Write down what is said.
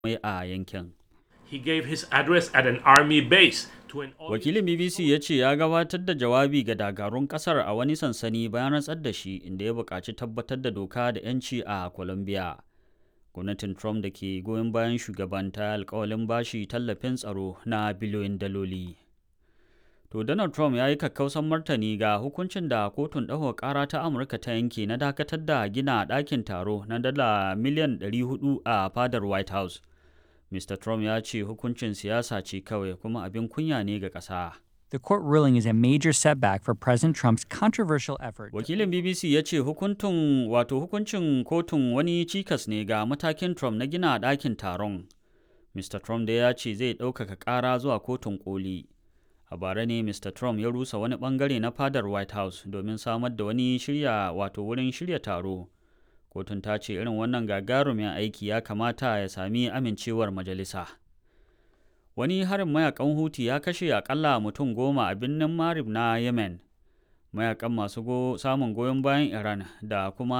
mai a yankin. He gave his address at an army base to an Wakilin BBC ya ce ya gabatar da jawabi ga dakarun kasar a wani sansani bayan rantsar da shi inda ya buƙaci tabbatar da doka da 'yanci a Colombia. Gwamnatin Trump da ke goyon bayan shugaban ta alkawalin bashi tallafin tsaro na biliyoyin daloli. To Donald Trump ya yi kakkausan martani ga hukuncin da kotun ɗaukar ƙara ta Amurka ta yanke na dakatar da gina ɗakin taro na dala miliyan 400 a fadar White House. Mr. Trump ya ce hukuncin siyasa ce kawai kuma abin kunya ne ga ƙasa. The court ruling is a major setback for President Trump's controversial effort. Wakilin BBC ya ce hukuntun wato hukuncin kotun wani cikas ne ga matakin Trump na gina ɗakin taron. Mr. Trump da ya ce zai ɗaukaka ƙara zuwa kotun koli. A bara ne Mr. Trump ya rusa wani ɓangare na fadar White House domin samar da wani shirya wato wurin shirya taro. Kotun ta ce irin wannan gagarumin aiki ya kamata ya sami amincewar majalisa. Wani harin mayakan Huti ya kashe akalla mutum goma a birnin Marib na Yemen. Mayakan masu go, samun goyon bayan Iran da kuma